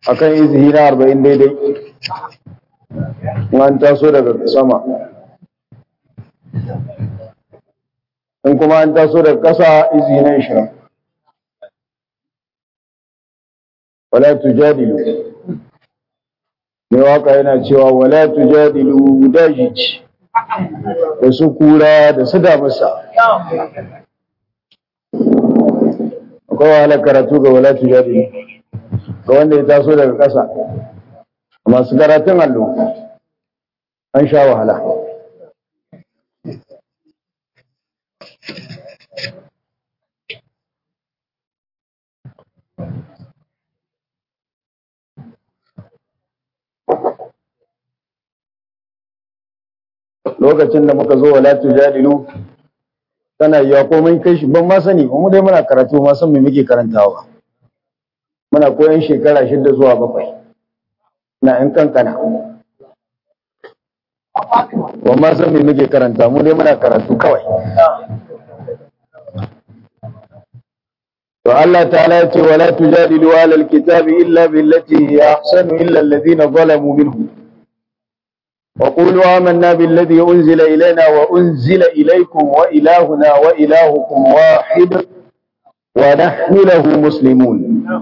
akan izihi na arba'in daidai in an taso daga sama in kuma an taso daga ƙasa izihi na ishirin wala tujadilu mai waka yana cewa wala tujadilu dajici da su kura da su damusa akwai wahalar karatu ga wala tujadilu ga wanda ya taso daga ƙasa masu karatun allo an sha wahala lokacin da muka zo wala tujadilu tana yiwa komai kai shi ban ma sani ba mu dai muna karatu ma san me muke karantawa muna koyan shekara shida zuwa bakwai na yan kankana ba ma san me muke karanta mu dai muna karatu kawai to Allah ta'ala ya ce wala tujadilu alal kitabi illa billati hiya ahsanu illa alladhina zalamu minhum وقولوا آمنا بالذي أنزل إلينا وأنزل إليكم وإلهنا وإلهكم واحد ونحن له مسلمون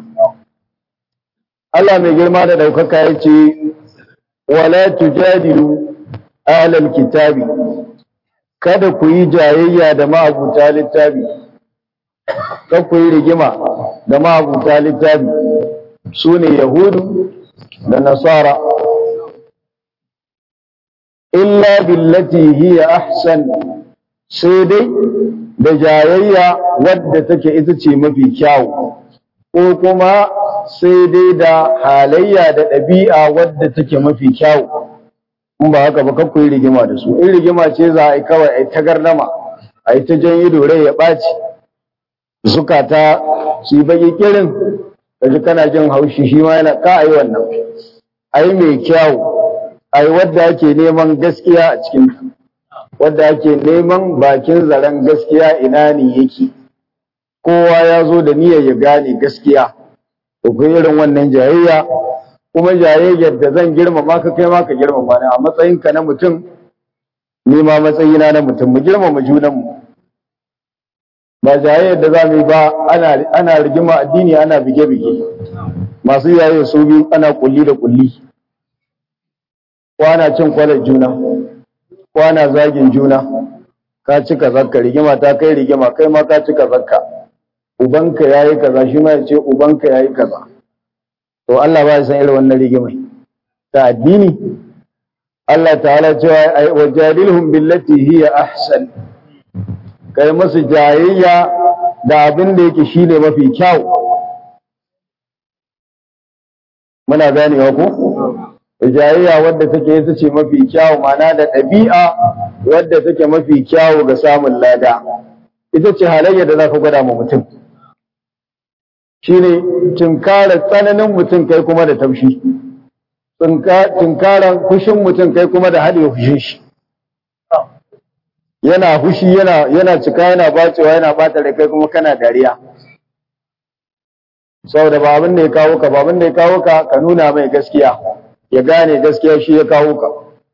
Allah mai girma da ɗaukaka ya ce, Wala tujadilu ahlal kitabi, kada ku yi jayayya da ma'abuta littafi, kada ku yi rigima da ma'abuta littafi, su ne Yahudu da Nasara. illa billati hiya ahsan sai dai da jayayya wadda take ita ce mafi kyawu ko kuma sai dai da halayya da ɗabi'a wadda take mafi kyawu in ba haka ba kakku yi rigima da su in rigima ce za a yi kawai a yi ta gardama a yi ta jan ido rai ya ɓaci zukata su yi baki kirin kaji kana jin haushi shi ma yana ka a yi wannan a yi mai kyawu ai wadda ake neman gaskiya a cikin wadda ake neman bakin zaren gaskiya ina ne yake kowa ya zo da niyyar ya gane gaskiya to kai irin wannan jayayya kuma jayayyar da zan girmama ka kai ma ka girmama ni a matsayinka na mutum ni ma matsayina na mutum mu girmama junanmu ba jayayyar da za mu yi ba ana ana rigima addini ana bige-bige masu yayin su biyu ana kulli da kulli kwana cin kwalar juna kwana zagin juna ka cika zakka rigima ta kai rigima kai ma ka cika zakka ubanka yayi kaza shi ma ya ce ubanka yayi kaza to Allah ba ya san irin wannan rigimai ta addini Allah ta'ala cewa ai wajadilhum billati hiya ahsan kai musu jayayya da abin da yake shine mafi kyau muna ganewa ko jayayya wadda take ita ce mafi kyawu mana da ɗabi'a wadda take mafi kyawu ga samun lada ita ce halayya da za ka gwada ma mutum shine tunkarar tsananin mutum kai kuma da taushi tunkarar fushin mutum kai kuma da haɗe fushin shi yana fushi yana yana cika yana bacewa yana bata da kai kuma kana dariya saboda ba abin da ya kawo ka ba abin da ya kawo ka ka nuna mai gaskiya ya gane gaskiya shi ya kawo ka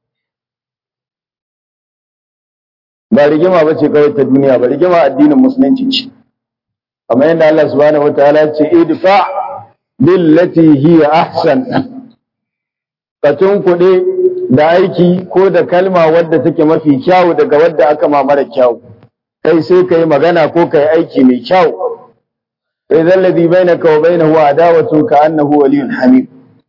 ba rigima ba ce kawai ta duniya ba rigima addinin musulunci ce kamar yadda Allah subhanahu wataala ya ce idfa billati hiya ahsan ka tunkuɗe da aiki ko da kalma wadda take mafi kyawu daga wadda aka ma mara kyawu kai sai ka yi magana ko ka yi aiki mai kyawu sai zallabi bainaka wa bainahu adawatu ka annahu waliyun hamid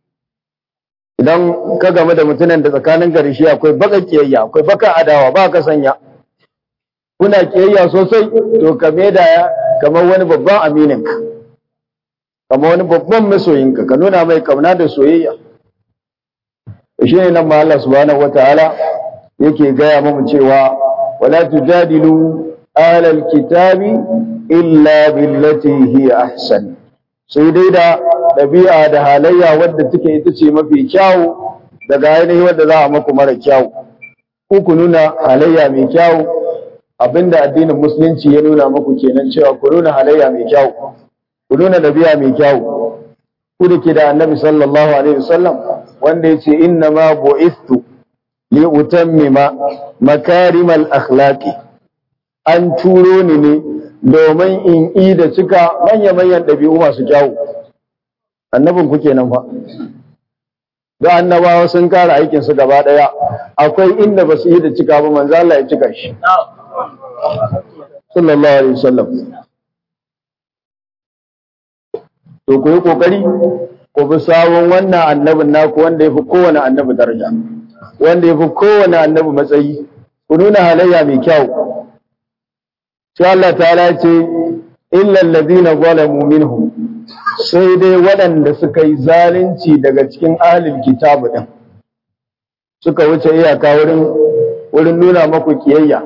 idan ka game da mutumin da tsakanin gari shi akwai baka kiyayya akwai baka adawa ba ka sanya kuna kiyayya sosai to ka da kamar wani babban amininka kamar wani babban masoyinka ka nuna mai kauna da soyayya shi ne nan ma Allah subhanahu wataala yake gaya mamu cewa wala tujadilu alal kitabi illa billati hiya ahsan sai dai da ɗabi'a da halayya wadda take ita ce mafi kyawu daga ainihi wadda za a maku mara kyawu ku ku nuna halayya mai kyawu abinda addinin musulunci ya nuna maku kenan cewa ku nuna halayya mai kyawu ku nuna ɗabi'a mai kyawu ku da ke da annabi sallallahu alaihi wasallam wanda ya ce inna ma bu'istu li utammima makarimal akhlaqi an turo ni ne domin in yi da cika manya-manyan ɗabi'u masu kyawu annabin ku kenan fa da annabawa sun kara aikin su gaba daya akwai inda ba su yi da cika ba manzo Allah ya cika shi sallallahu alaihi wasallam to ku yi kokari ku bi sawon wannan annabin naku wanda yafi kowane annabi daraja wanda yafi kowane annabi matsayi ku nuna halayya mai kyau sai Allah ta'ala ce illa alladhina zalamu minhum sai dai waɗanda suka yi zalunci daga cikin ahlul kitabu din suka wuce iyaka wurin wurin nuna maku kiyayya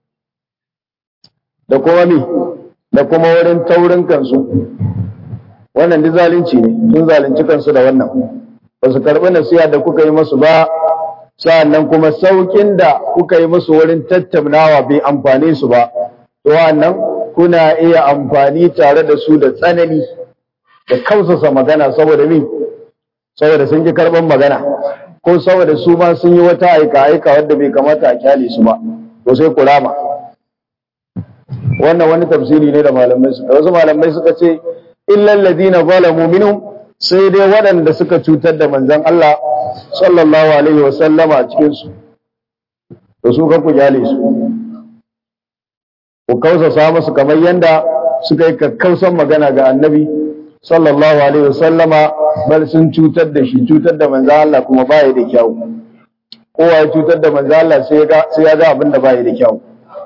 da kuma mi da kuma wurin taurin kansu wannan duk zalunci ne sun zalunci kansu da wannan ba su karɓi nasiha da kuka yi musu ba sa'annan kuma saukin da kuka yi musu wurin tattaunawa bai amfane su ba to wannan kuna iya amfani tare da su da tsanani da kausasa magana saboda min saboda sun ji karɓar magana ko saboda su ma sun yi wata aika aika wadda bai kamata a kyale su ba to sai ku rama wannan wani tafsiri ne da malamai suka wasu malamai suka ce illal ladina zalamu minhum sai dai waɗanda suka cutar da manzon Allah sallallahu alaihi wa sallama a cikin su to su kan ku jale su ku kausasa musu kamar yanda suka yi kakkausan magana ga annabi sallallahu alaihi wa sallama bal sun cutar da shi cutar da manzon Allah kuma baya da kyau kowa ya cutar da manzon Allah sai ya ga sai ya ga abin da baya da kyau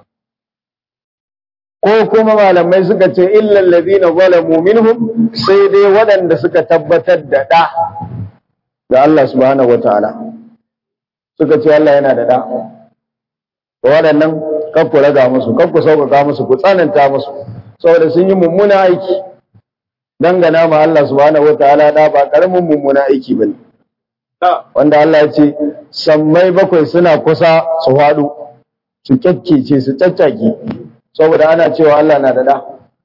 ko kuma malamai suka ce illal ladina zalamu minhum sai dai waɗanda suka tabbatar da da da Allah subhanahu wataala suka ce Allah yana da da waɗannan kan ku raga musu kan ku sauƙaƙa musu ku tsananta musu saboda sun yi mummuna aiki dangana ma Allah subhanahu wataala da ba karamin mummuna aiki bane wanda Allah ya ce sammai bakwai suna kusa su faɗo su kyakkece su caccake saboda ana cewa Allah na da da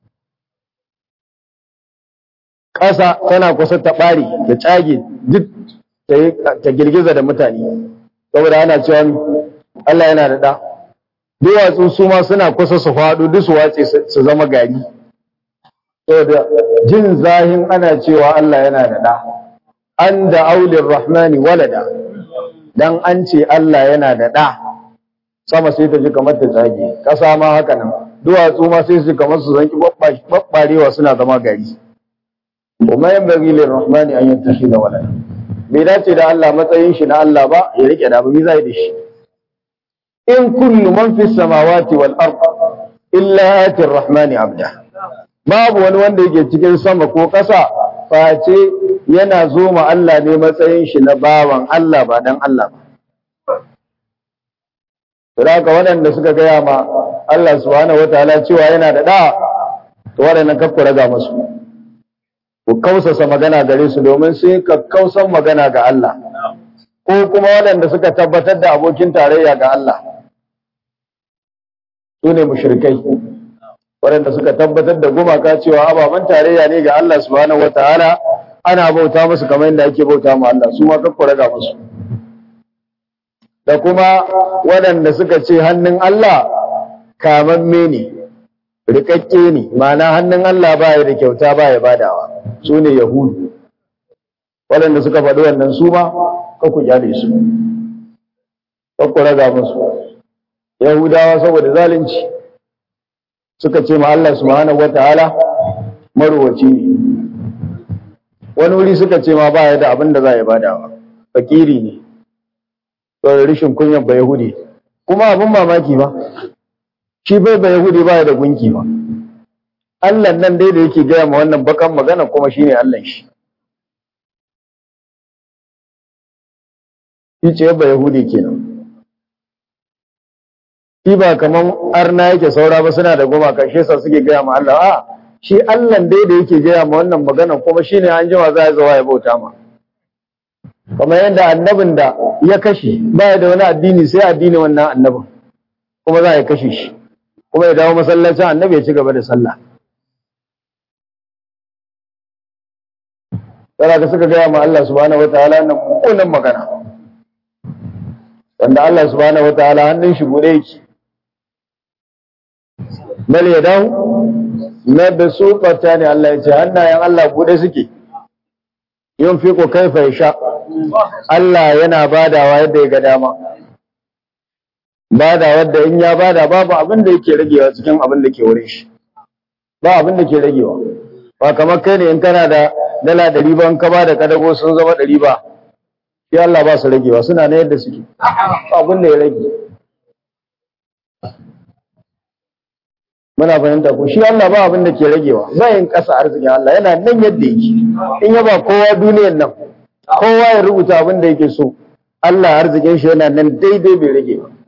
ƙasa tana kusa ta ɓari da tsage duk ta girgiza da mutane saboda ana cewa Allah yana da da duwatsu su ma suna kusa su faɗo duk su watse su zama gari saboda jin zahin ana cewa Allah yana da da an da aulin rahmani walada dan an ce Allah yana da da sama sai ta ji kamar ta tsage ƙasa ma haka nan duwatsu ma sai su kamar su zanki babbarewa suna zama gari kuma yan bagi lir rahmani an yantashi da walada bai dace da Allah matsayin shi na Allah ba ya rike da abu zai da shi in kullu man fis samawati wal ard illa ati rahmani abda babu wani wanda yake cikin sama ko ƙasa face yana zo ma Allah ne matsayin shi na bawan Allah ba dan Allah ba Saboda waɗanda suka gaya ma Allah subhanahu wataala cewa yana da da to waɗannan kafku raga musu ku kausasa magana gare su domin sun kakkausan magana ga Allah ko kuma waɗanda suka tabbatar da abokin tarayya ga Allah su ne mushrikai waɗanda suka tabbatar da gumaka cewa ababen tarayya ne ga Allah subhanahu wataala ana bauta musu kamar yadda ake bauta ma Allah su ma kakku raga musu da kuma waɗanda suka ce hannun Allah kamamme ne rikakke ne ma'ana hannun Allah baya da kyauta baya badawa su ne yahudu waɗanda suka faɗi wannan su ma ku kyale su ku raga musu yahudawa saboda zalunci suka ce ma Allah subhanahu wataala marwaci ne wani wuri suka ce ma baya da abin da za ya badawa fakiri ne saboda rishin kunyan ba yahudi kuma abin mamaki ba shi bai ba Yahudi ba da gunki ba. Allah nan dai da yake gaya ma wannan bakan magana kuma shine Allah shi. Shi ce ba Yahudi kenan. Shi ba kaman arna yake saura ba suna da gumaka shi yasa suke gaya ma Allah a shi Allah dai da yake gaya ma wannan magana kuma shine an jima za ya zo ya bauta ma. Kamar yadda annabin da ya kashe baya da wani addini sai addini wannan annabin kuma za a kashe shi. kuma ya dawo masallacin annabi ya ci gaba da sallah Yana da suka gaya ma Allah subhanahu wataala nan mummunan magana. Wanda Allah subhanahu wataala hannun shi bude yake. Bal yadahu na da su ne Allah ya ce hannayen Allah bude suke. Yin fiko kaifa ya sha. Allah yana badawa yadda ya ga dama. Bada wadda in ya bada babu abin da yake ragewa cikin abin da ke wurin shi. Ba abin da ke ragewa. Ba kamar kai ne in kana da dala ɗari ba in ka ba da kadago sun zama ɗari ba. Shi Allah ba su ragewa suna na yadda suke. Ba abin da ya rage. Muna fahimta ko shi Allah ba abin da ke ragewa. Bayan ƙasa arzikin Allah yana nan yadda yake. In ya ba kowa duniyan nan kowa ya rubuta abin da yake so Allah arzikin shi yana nan daidai bai rage ba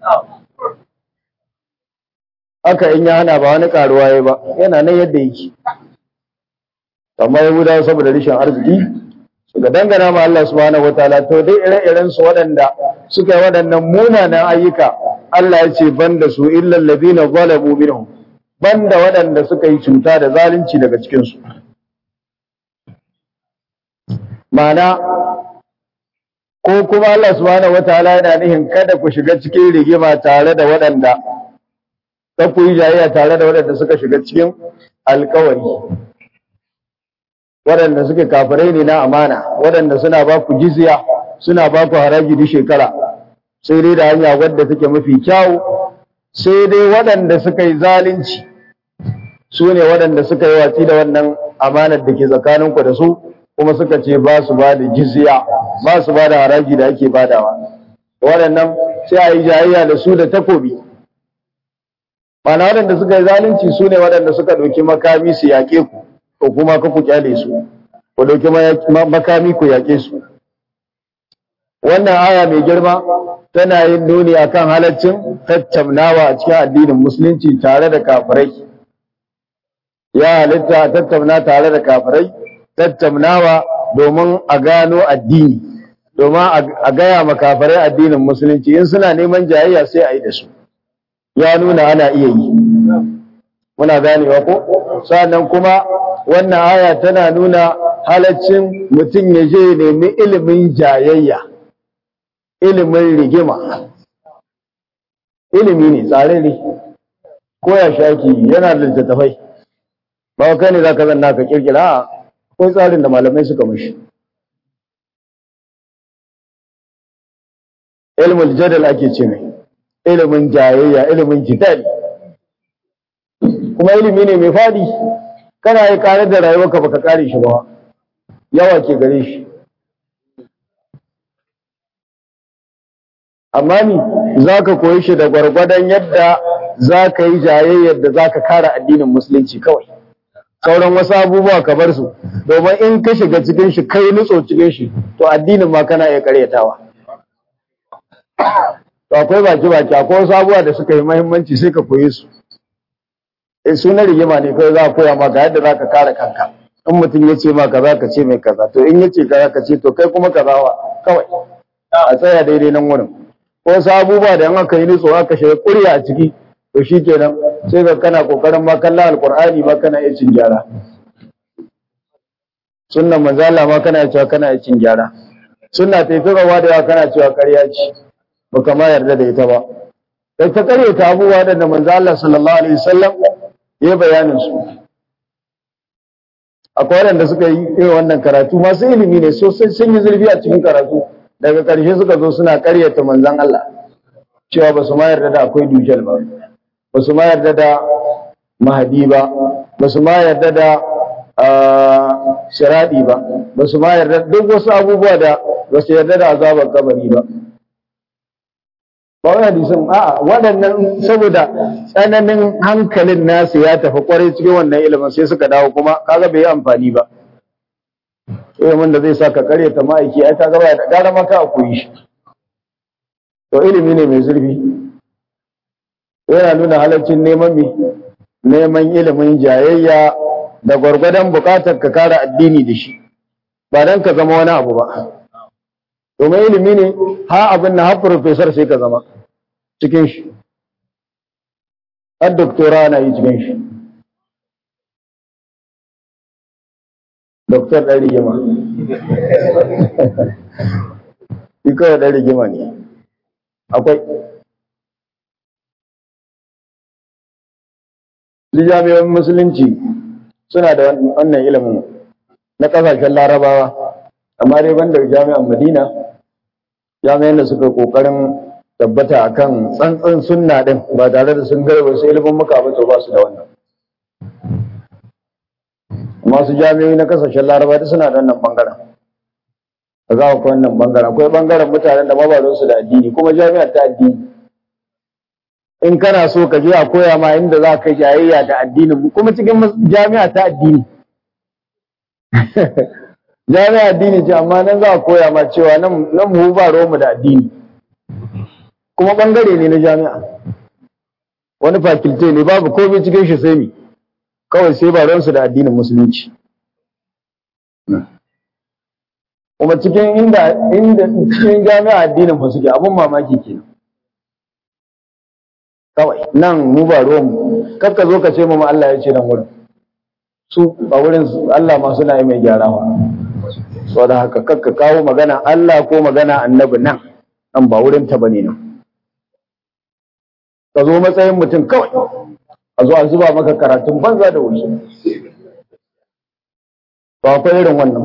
haka in ya hana ba wani karuwa ya ba yana nan yadda yake amma yahudawa saboda rashin arziki suka dangana ma Allah subhanahu wataala to dai ire-iren su waɗanda suka yi waɗannan munanan ayyuka Allah ya ce banda su illal ladina zalamu minhum banda waɗanda suka yi cuta da zalunci daga cikin su ma'ana ko kuma Allah subhanahu wataala yana nihin kada ku shiga cikin rigima tare da waɗanda ta ku yi jayayya tare da waɗanda suka shiga cikin alkawari waɗanda suke kafirai ne na amana waɗanda suna ba ku jizya suna ba ku haraji duk shekara sai dai da hanya wadda take mafi kyawu sai dai waɗanda suka yi zalunci su ne waɗanda suka yi watsi da wannan amanar da ke tsakaninku da su kuma suka ce ba su ba da jizya ba su ba da haraji da ake badawa waɗannan sai a yi jayayya da su da takobi mana waɗanda suka yi zalunci su ne waɗanda suka ɗauki makami su yaƙe ku ko kuma ka ku kyale su ku ɗauki makami ku yaƙe su wannan aya mai girma tana yin nuni akan halaccin tattaunawa a cikin addinin musulunci tare da kafirai ya halitta tattauna tare da kafirai tattaunawa domin a gano addini domin a gaya makafarai addinin musulunci in suna neman jayayya sai a yi da su ya nuna ana iya yi muna ganewa ko sannan kuma wannan aya tana nuna halaccin mutum ya je nemi ilimin jayayya ilimin rigima ilimi ne tsare ne ko ya shaki yana da littattafai ba kai ne za ka zanna ka kirkira akwai tsarin da malamai suka mashi ilmul jadal ake ce mai ilimin jayayya ilimin jidal kuma ilimi ne mai fadi kana yi kare da rayuwarka baka kare shi ba yawa ke gare shi amma ni za ka koyi shi da gwargwadon yadda za ka yi jayayyar da za ka kare addinin musulunci kawai sauran wasu abubuwa ka bar su domin in ka shiga cikin shi kai nutso cikin shi to addinin ma kana iya karyatawa to akwai baki baki akwai wasu abubuwa da suka yi muhimmanci sai ka koyi su eh sunan rigima ne kai za a koya maka yadda za ka kare kanka in mutum ya ce ma kaza ka ce mai kaza to in ya ce kaza ka ce to kai kuma kaza wa kawai a tsaya daidai nan wurin ko wasu abubuwa da in aka yi nutso aka shiga kurya a ciki to shi kenan sai ga kana kokarin ma kallon alkur'ani ma kana iya cin gyara sunnan manzo Allah ma kana cewa kana iya cin gyara sunna ta yi rawa da yawa kana cewa ƙarya ce baka ma yarda da ita ba sai ta ƙarya ta abubuwa da manzo Allah sallallahu alaihi wasallam ya bayanin su akwai waɗanda suka yi irin wannan karatu masu ilimi ne sosai sun yi zurfi a cikin karatu daga ƙarshe suka zo suna ƙaryata manzon Allah cewa ba su ma yarda da akwai dujal ba ba su ma yarda da mahadi ba ba su ma yarda da shiradi ba ba su ma yarda duk wasu abubuwa da ba su yarda da azabar kabari ba ba wani hadisin a'a waɗannan saboda tsananin hankalin nasu ya tafi kwarai cikin wannan ilimin sai suka dawo kuma kaga bai yi amfani ba ilimin da zai sa ka karyata ma'aiki ai kaga ba da gara maka a koyi shi to ilimi ne mai zurfi yana nuna halaccin neman mi neman ilimin jayayya da gwargwadon bukatar ka kare addini da shi ba dan ka zama wani abu ba domin ilimi ne ha abin na har professor sai ka zama cikin shi har doktora na yi cikin shi doktor ɗan rigima shi kawai ɗan rigima ne akwai Duk jami'an musulunci suna da wannan ilimin na ƙasashen larabawa amma dai banda jami'an madina jami'an da suka ƙoƙarin tabbata akan tsantsan sunna din ba tare da sun garba su ilimin muka ba to ba su da wannan masu jami'o'i na kasashen laraba da suna da wannan bangaren a za ku wannan bangaren akwai bangaren mutanen da mabarin su da addini kuma jami'ar ta addini in kana so ka je a koya ma inda za ka jayayya da addinin kuma cikin jami'a ta addini jami'a addini ce amma nan za a koya ma cewa nan mu ba mu da addini kuma bangare ne na jami'a wani fakilte ne babu komai cikin shi sai mi kawai sai ba ransu da addinin musulunci kuma cikin inda inda cikin jami'a addinin ba suke abun mamaki kenan kawai nan mu ba ruwan mu kakka zo ka ce mu Allah ya ce nan wurin su ba wurin Allah ma suna yi mai gyarawa saboda haka kakka kawo magana Allah ko magana annabi nan nan ba wurin ta bane nan ka zo matsayin mutum kawai a zo a zuba maka karatun banza da wuri ba akwai irin wannan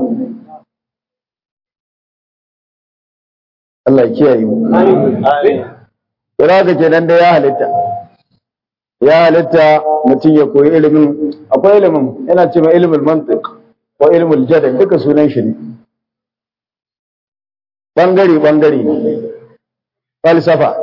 Allah kiyaye mu Kira ga kenan da ya halitta ya halitta mutum ya koyi ilimin akwai ilimin yana cewa ilimin mantiq ko ilimin jadal duka sunan shi ne bangare bangare ne falsafa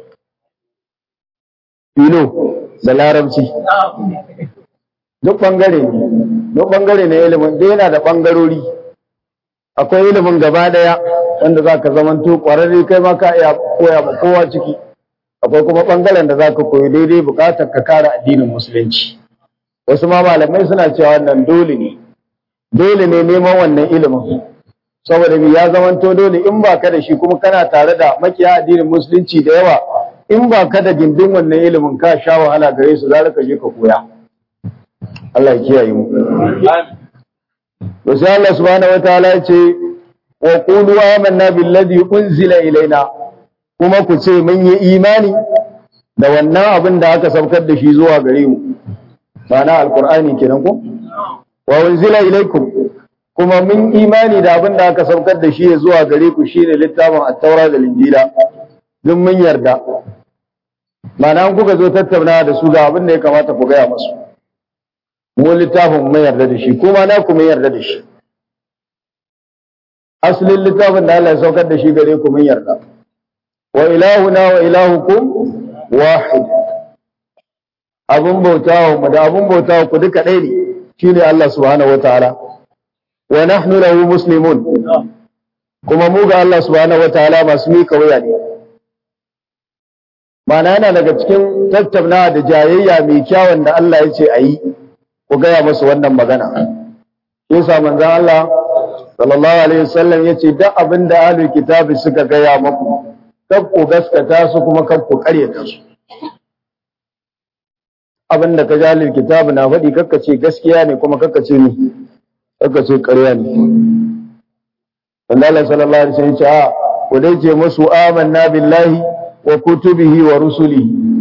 filo da larabci duk bangare ne duk bangare ne ilimin da yana da bangarori akwai ilimin gaba daya wanda za ka zamanto kwararre kai ma ka iya koya ma kowa ciki akwai kuma bangaren da za ka koyi daidai bukatar ka kare addinin musulunci wasu ma malamai suna cewa wannan dole ne dole ne neman wannan ilimin saboda ya zamanto dole in ba ka da shi kuma kana tare da makiya addinin musulunci da yawa in ba ka da gindin wannan ilimin ka sha wahala gare su za ka je ka koya Allah ya kiyaye mu to sai Allah subhanahu wataala ya ce wa qulu amanna billadhi unzila ilaina kuma ku ce mun yi imani da wannan abin da aka saukar da shi zuwa gare mu ma'ana alqur'ani kenan ko wa unzila ilaikum kuma mun imani da abin da aka saukar da shi zuwa gare ku shine littafin at-taura da injila duk mun yarda Mana an kuka zo tattauna da su ga abin da ya kamata ku gaya masu. Mu littafin mun yarda da shi, kuma na ku mun yarda da shi. Asalin littafin da Allah ya saukar da shi gare ku mun yarda. Wa ilahuna wa ilahukum wahid. Abun bautawa mu da abun bautawa ku duka ɗaya ne, shine Allah subhanahu wataala. Wa nahnu lahu muslimun. Kuma mu ga Allah subhanahu wataala masu mika wuya ne. Mana yana daga cikin tattaunawa da jayayya mai kyawun da Allah ya ce a yi, ku gaya musu wannan magana. Yasa manzan Allah, sallallahu Alaihi wasallam ya ce, duk abin da ahlul kitabi suka gaya maku, kan ku gaskata su kuma kan ku karyata su. Abin da ka ji ahlul kitabi na faɗi kakka ce gaskiya ne kuma kakka ce ni, kakka ce ƙarya ne. Wanda Allah sallallahu Alaihi wasallam ya ce, a, ku dai ce musu amanna billahi wa kutubihi wa rusuli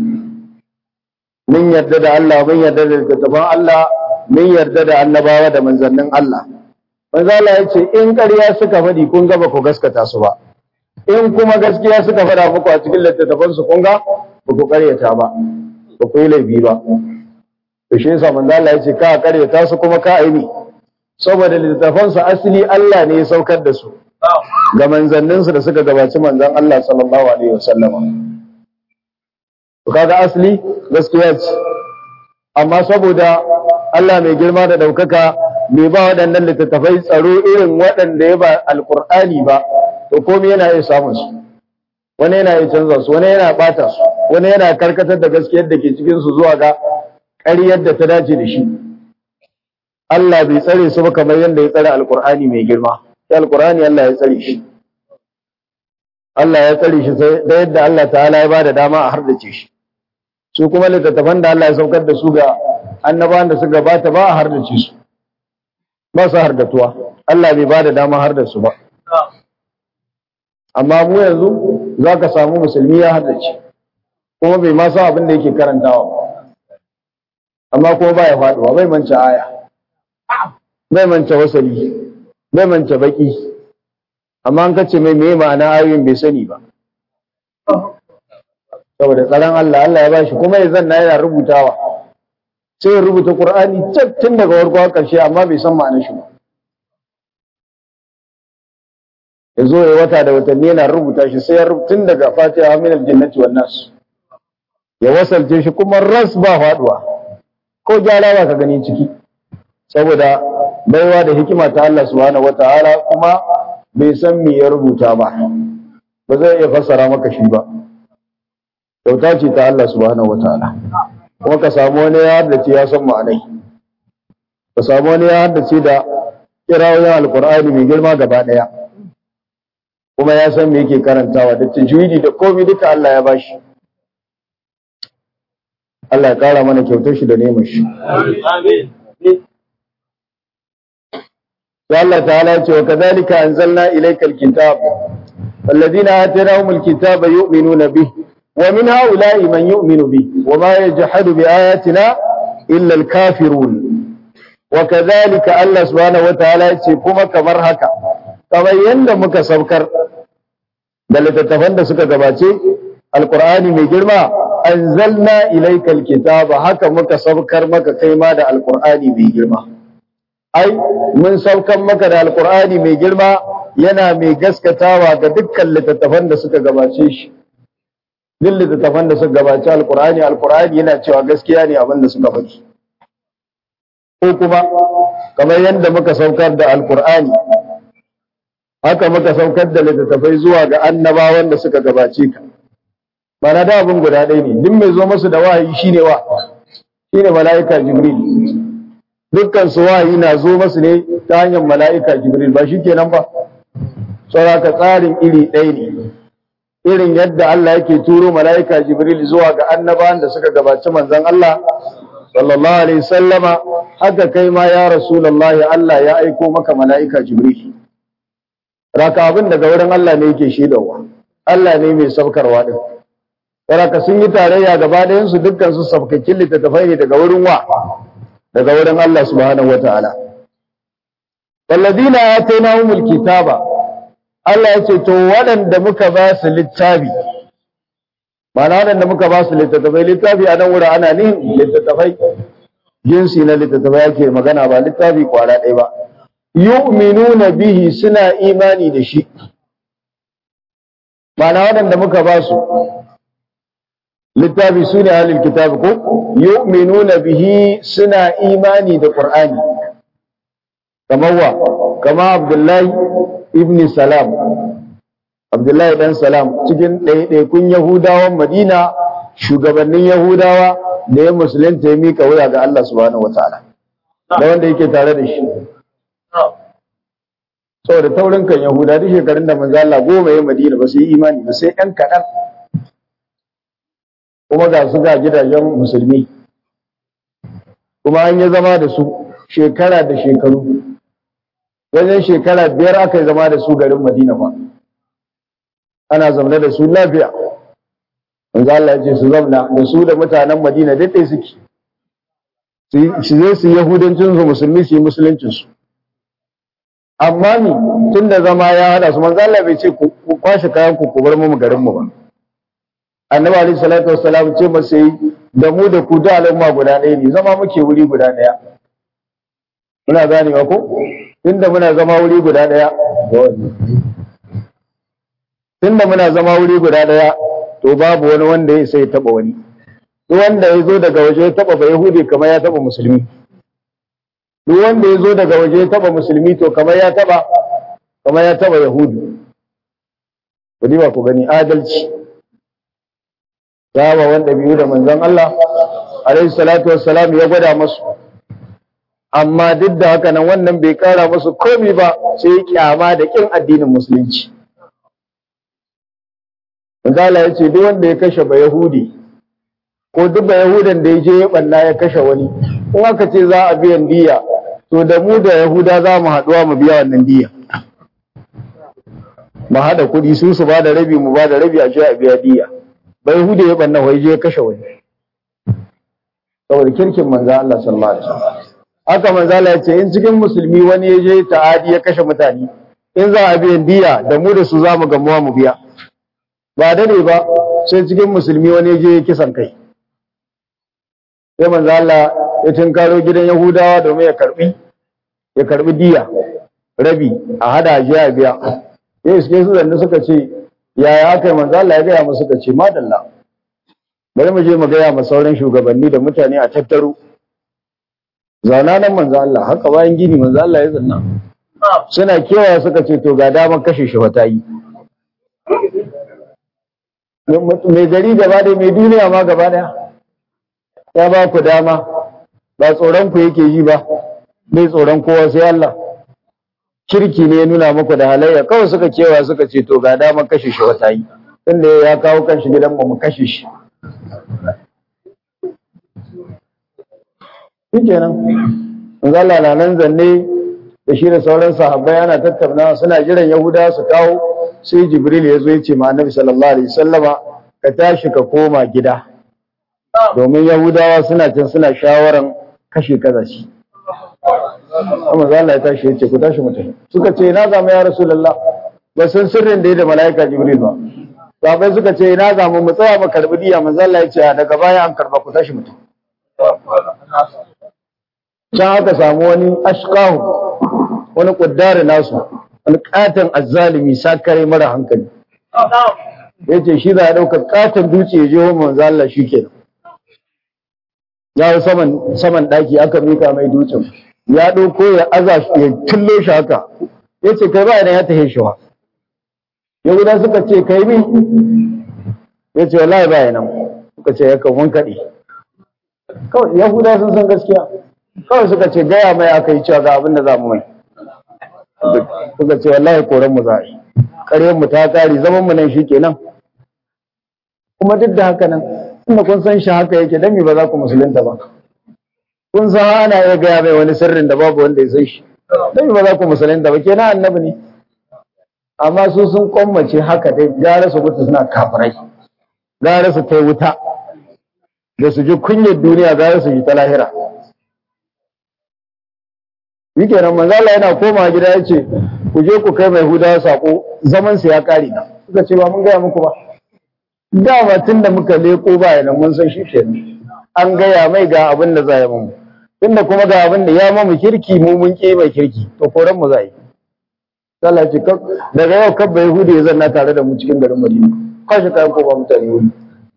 mun yarda da Allah mun yarda da littattafan Allah mun yarda da annabawa da manzannin Allah manzo Allah ya ce in ƙarya suka faɗi kun ga ba ku gaskata su ba in kuma gaskiya suka faɗa muku a cikin littattafan su kun ga ba ku ƙaryata ba ba ku yi laifi ba to shi yasa manzo Allah ya ce ka ƙaryata su kuma ka aini saboda littattafan su asali Allah ne ya saukar da su ga manzanninsu da suka gabaci manzan Allah sallallahu alaihi wasallama to kaga asali gaskiya ce amma saboda Allah mai girma da daukaka bai ba waɗannan littattafai tsaro irin waɗanda ya ba alkur'ani ba to komai yana iya samun su wani yana iya canza su wani yana bata su wani yana karkatar da gaskiyar da ke cikin su zuwa ga ƙaryar da ta dace da shi Allah bai tsare su ba kamar yadda ya tsare alkur'ani mai girma sai alkur'ani Allah ya tsare shi Allah ya tsare shi da yadda Allah ta'ala ya bada dama a hardace shi su kuma littattafan da Allah ya saukar da su ga annabawan da suka gabata ba a hardace su ba su hardatuwa Allah bai ba da dama har da su ba amma mu yanzu za ka samu musulmi ya haddace kuma bai ma san abin da yake karantawa ba amma kuma ba ya faduwa bai manta aya bai manta wasali bai manta baki amma an kace mai me ma'ana ayoyin bai sani ba saboda tsaron Allah Allah ya bashi kuma ya zanna yana rubutawa sai ya rubuta Qur'ani tun daga farko har ƙarshe amma bai san ma'anar shi ba ya zo ya wata da watanni yana rubuta shi sai ya tun daga Fatiha min al-jannati wan nas ya wasalce shi kuma ras ba faduwa ko gyara ba ka gani ciki saboda baiwa da hikima ta Allah subhanahu wataala kuma bai san me ya rubuta ba ba zai iya fassara maka shi ba kyauta ce ta Allah subhanahu wataala kuma ka samu wani ya haddace ya san ma'anai ka samu wani ya haddace da kirawoyin alkur'ani mai girma gaba daya kuma ya san me yake karantawa da tajwidi da komai duka Allah ya bashi Allah ya kara mana kyautar shi da neman shi Amin. sai Allah ta'ala ya ce wa kadhalika anzalna ilaykal kitab alladhina atainahumul kitaba yu'minuna bihi wa min ha'ula'i man yu'minu bihi wa ma yajhadu bi ayatina illa al-kafirun wa kadhalika Allah subhanahu wa ta'ala ya ce kuma kamar haka kamar yanda muka saukar da littattafan da suka gabace alqur'ani mai girma anzalna ilaykal kitaba haka muka saukar maka kai ma da alqur'ani mai girma ai mun saukan maka da alkur'ani mai girma yana mai gaskatawa ga dukkan littattafan da suka gabace shi duk littattafan da suka gabace alkur'ani alkur'ani yana cewa gaskiya ne abin da suka faɗi ko kuma kamar yadda muka saukar da alkur'ani haka muka saukar da littattafai zuwa ga annabawan da suka gabace ka mana da abin guda ɗaya ne duk mai zo masu da wahayi shine wa shine mala'ika jibril dukkan su wahayi na zo masu ne ta hanyar mala'ika jibril ba shi kenan ba sauraka tsarin iri ɗaya ne irin yadda Allah yake turo mala'ika jibril zuwa ga annabawan da suka gabaci manzon Allah sallallahu alaihi sallama haka kai ma ya rasulullahi Allah ya aiko maka mala'ika jibril raka abin daga wurin Allah ne yake shaidawa Allah ne mai saukarwa din raka sun yi tarayya gaba ɗayan su dukkan su sabkakin littattafai ne daga wurin wa daga wurin Allah subhanahu wata'ala walladina atainahumul kitaba Allah ya ce to waɗanda muka ba su littafi ma'ana waɗanda muka ba su littattafai littafi a nan wurin ana nihin littattafai jinsi na littattafai yake magana ba littafi kwara ɗaya ba yu'minuna bihi suna imani da shi ma'ana waɗanda muka ba su littafi su ne halin kitabi ko yu'minuna bihi suna imani da qur'ani kamar wa kama abdullahi ibn salam abdullahi dan salam cikin ɗaiɗaikun yahudawan madina shugabannin yahudawa da ya musulunta ya mika wuya ga Allah subhanahu wataala da wanda yake tare da shi saboda taurin kan yahuda duk shekarun da manzo Allah goma ya madina ba su yi imani ba sai ɗan kaɗan kuma ga su ga gidajen musulmi kuma an yi zama da su shekara da shekaru wajen shekara biyar aka yi zama da su garin madina ba ana zaune da su lafiya manzo Allah ya ce su zauna da su da mutanen madina duk ɗaya suke su zai su yahudancin su musulmi su yi musuluncin su amma ni tun da zama ya hada su manzo Allah bai ce ku kwashe kayan ku ku bar mu garin mu ba annabi alaihi salatu wassalam ce masa yi da mu da ku da al'umma guda ɗaya ne zama muke wuri guda ɗaya muna gane ba ko tunda muna zama wuri guda ɗaya tunda muna zama wuri guda ɗaya to babu wani wanda ya sai taba wani duk wanda ya zo daga waje ya taba ba yahudi kamar ya taba musulmi duk wanda ya zo daga waje ya taba musulmi to kamar ya taba kamar ya taba yahudu ku ba ku gani adalci kyawawan ɗabi'u da manzon Allah alaihi salatu wassalam ya gwada masu amma duk da haka nan wannan bai kara musu komi ba sai kyama da kin addinin musulunci manzo Allah ya ce duk wanda ya kashe ba yahudi ko duk ba yahudan da ya je ya balla ya kashe wani in aka ce za a biyan diya to to da mu da yahuda za mu haɗuwa mu biya wannan diya mu haɗa kuɗi su su ba da rabi mu ba da rabi a je a biya diya bai yahuda ya banna wai je ya kashe wani saboda kirkin manzo Allah sallallahu alaihi wasallam haka manzo Allah ya ce in cikin musulmi wani ya je ta'adi ya kashe mutane in za a biyan diya da mu da su za mu gamuwa mu biya ba dade ba sai cikin musulmi wani ya je ya kisan kai sai manzo Allah ya tinkaro gidan Yahudawa domin ya karbi ya karbi diya rabi a hada ji a biya sai suke su zanne suka ce yaya aka yi manzo Allah ya gaya musu suka ce madalla bari mu je mu gaya ma sauran shugabanni da mutane a tattaro zauna nan manzo Allah haka bayan gini manzo Allah ya zanna suna kewaya suka ce to ga daman kashe shi wata yi mai gari gaba da mai duniya ma gaba daya ya ba ku dama ba tsoron ku yake yi ba mai tsoron kowa sai Allah kirki ne ya nuna muku da halayya kawai suka kewa suka ce to ga dama kashe shi wata yi inda ya kawo kanshi gidan mu kashe shi shikenan manzo Allah na nan zanne da shi da sauran sahabbai ana tattaunawa suna jiran Yahuda su kawo sai Jibril ya zo ya ce ma Annabi sallallahu alaihi wasallama ka tashi ka koma gida domin Yahudawa suna can suna shawaran kashe kazashi amma za Allah ya tashi ya ce ku tashi mutum suka ce ina zama ya rasulullah ba san sirrin da ya da malaika jibril ba sahabbai suka ce ina zama mu tsaya mu karbi diya manzo Allah ya ce daga baya an karba ku tashi mutum can aka samu wani ashqahu wani kuddare nasu wani katon azzalimi sakare mara hankali yace shi za a dauka katon dutse ya je wa manzo Allah shikenan ya saman saman daki aka mika mai dutsen ya ɗauko ya aza ya tullo shi haka ya ce kai ba idan ya tahe shi wa yahuda suka ce kai mi ya ce wallahi ba nan suka ce ya kan kaɗe kawai yahuda sun san gaskiya kawai suka ce gaya mai aka yi cewa ga abin da za mu mai suka ce wallahi koran mu za a yi ƙaryar mu ta ƙari zaman mu nan shi kenan kuma duk da haka nan inda kun san shi haka yake dan me ba za ku musulunta ba kun san ana iya gaya mai wani sirrin da babu wanda ya san shi dan ba za ku musulunta ba kenan annabi ne amma su sun kwammace haka dai gara su mutu suna kafirai gara su kai wuta da su ji kunyar duniya gara su ji ta lahira yake nan manzala yana koma gida ya ce ku je ku kai mai hudawa sako zaman su ya kare na suka ce ba mun gaya muku ba dama tun da muka leko ba yana mun san shi kenan an gaya mai ga abin da za ya mamu tunda kuma ga abin da ya mamu kirki mu mun ke mai kirki to koran mu za yi Allah ce daga yau kabba Yahudi ya zanna tare da mu cikin garin Madina kwashi kayan ko ba mutane wuri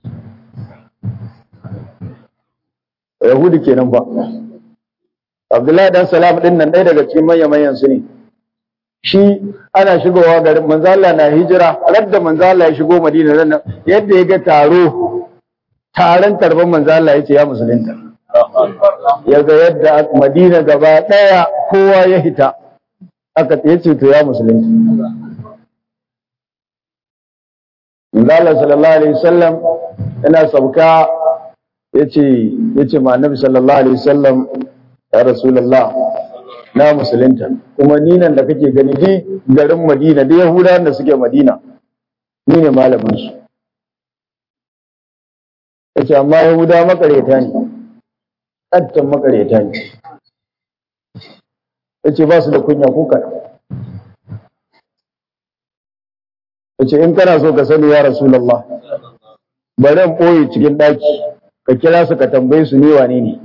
Yahudi kenan ba Abdullahi dan Salam din nan ɗaya daga cikin manyan manyan su ne shi ana shigowa garin manzo Allah na hijira radda manzo Allah ya shigo Madina nan yadda ya ga taro taron tarban manzo Allah ya ce ya musulunta ya ga yadda Madina gaba daya kowa ya hita aka ya ce to ya musulunta manzo Allah sallallahu alaihi wasallam yana sauka yace yace ma annabi sallallahu alaihi wasallam ya rasulullah na musulunta kuma ni nan da kake gani di garin Madina da Yahudawan da suke Madina ni ne malamin su yace amma Yahuda makareta ne kattan makareta ne yace ba su da kunya ko kaɗan yace in kana so ka sani ya rasulullah bari in ɓoye cikin ɗaki ka kira su ka tambaye su ne wane ne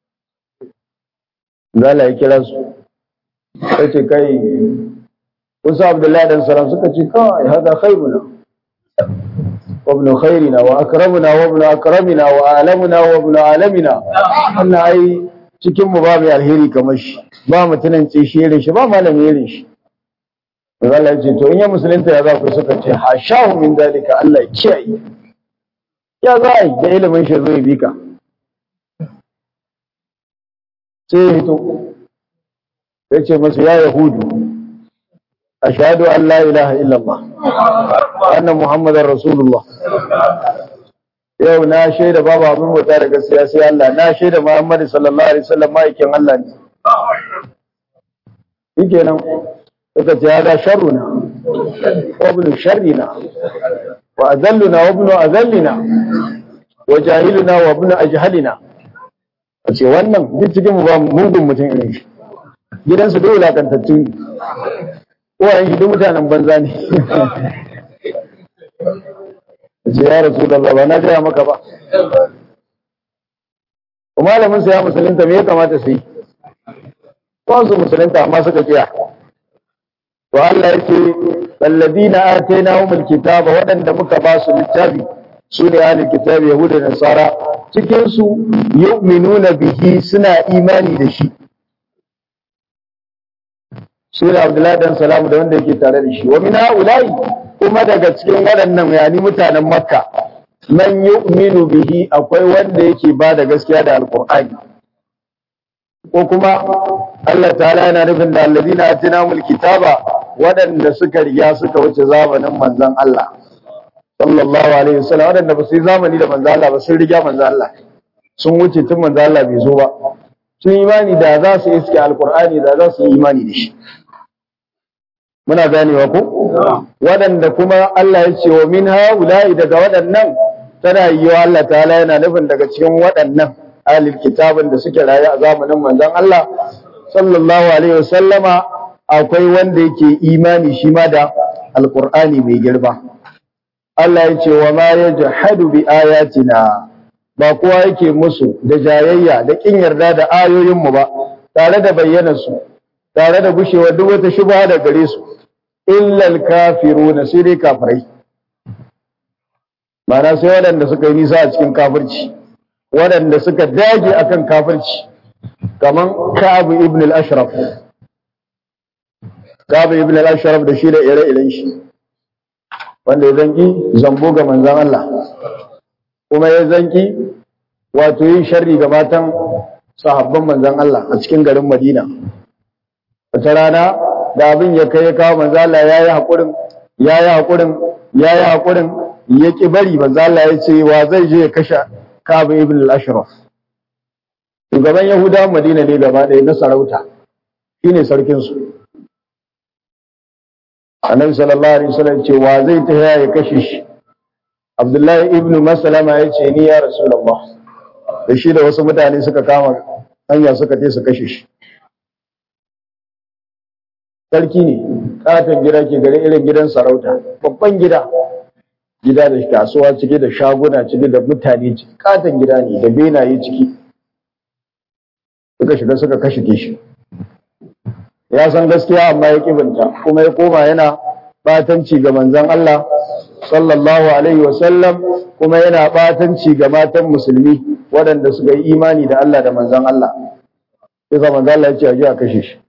Zala ya kira su ya ce kai wasu abdullahi dan salam suka ce kawai hada khairuna wa ibn khairina wa akramuna wa ibn akramina wa alamuna wa ibn alamina wannan ai cikin mu babu alheri kamar shi ba mutunan ce shi irin shi ba malami irin shi Allah ya ce to in ya musulunta ya za ku suka ce hashahu min dalika Allah ya kiyaye ya za a yi da ilimin shi zai bi ka sai ya hito ya ce masu ya yahudu ashhadu an la ilaha illallah anna muhammadar rasulullah yau na shaida babu abin bauta da gaskiya sai Allah na shaida muhammadu sallallahu alaihi wasallam ma'aikin Allah ne shikenan suka ce hada sharruna wa ibn sharrina wa azalluna wa ibn azallina wa jahiluna wa ibn ajhalina ce wannan duk cikin mu ba mugun mutum irin shi gidansu duk wulakantattu ne uwayen shi duk mutanen banza ne ce ya rasu da ba na gaya maka ba malamin sa ya musulunta me ya kamata su yi su musulunta amma suka kiya to Allah yake alladina atainahumul kitaba waɗanda muka ba su littafi su ne ahlul kitabi yahuda da nasara cikin su yu'minuna bihi suna imani da shi su ne Abdullahi dan Salamu da wanda yake tare da shi wa min haula'i kuma daga cikin waɗannan yani mutanen Makka man yu'minu bihi akwai wanda yake ba da gaskiya da alqur'ani ko kuma Allah ta'ala yana nufin da alladina atinamul kitaba waɗanda suka riga suka wuce zamanin manzon Allah sallallahu alaihi wasallam waɗanda ba su yi zamani da manzon Allah ba sun riga manzon Allah sun wuce tun manzon Allah bai zo ba sun imani da za su iske alqur'ani da za su yi imani da shi muna ganewa ko waɗanda kuma Allah ya ce wa min haula'i daga waɗannan tana yiwa Allah ta'ala yana nufin daga cikin waɗannan alil kitabin da suke raye a zamanin manzon Allah sallallahu alaihi wasallama akwai wanda yake imani shi ma da alqur'ani mai girba Allah ya ce wa ma yajhadu bi ayatina ba kowa yake musu da jayayya da kin yarda da ayoyin mu ba tare da bayyana su tare da gushewar duk wata shubha da gare su illa al-kafiruna sai dai kafirai Mana sai waɗanda suka yi nisa a cikin kafirci waɗanda suka dage akan kafirci kaman Ka'ab ibn al-Ashraf Ka'ab ibn al-Ashraf da shi da ire-iren shi wanda ya zanki zambo ga manzon Allah kuma ya zanki wato yin sharri ga matan sahabban manzon Allah a cikin garin Madina wata rana da abin ya kai ya kawo manzon Allah yayi hakurin yayi hakurin yayi hakurin ya ki bari manzon Allah ya ce wa zai je ya kashe Ka'ab ibn al-Ashraf shugaban Yahudawan Madina ne gaba ɗaya na sarauta shine sarkin su Annabi sallallahu alaihi wasallam ce wa zai ta ya kashe shi Abdullahi ibn Maslama ya ce ni ya Rasulullah da shi da wasu mutane suka kama hanya suka je su kashe shi sarki ne katon gida ke gare irin gidan sarauta babban gida gida da kasuwa cike da shaguna cike da mutane ciki katon gida ne da benaye ciki suka shiga suka kashe shi ya san gaskiya amma ya kibinta kuma ya koma yana batanci ga manzon Allah sallallahu alaihi wasallam kuma yana batanci ga matan musulmi waɗanda suka yi imani da Allah da manzon Allah sai manzon Allah ya ce a je a kashe shi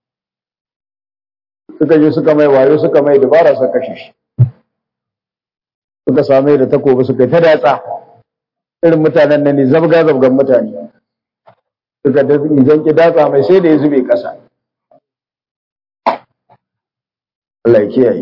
suka je suka mai wayo suka mai dabara suka kashe shi suka same da takobi suka ta datsa irin mutanen nan ne zabga zabgan mutane suka da zan ki datsa mai sai da ya zube kasa Allah ya kiyaye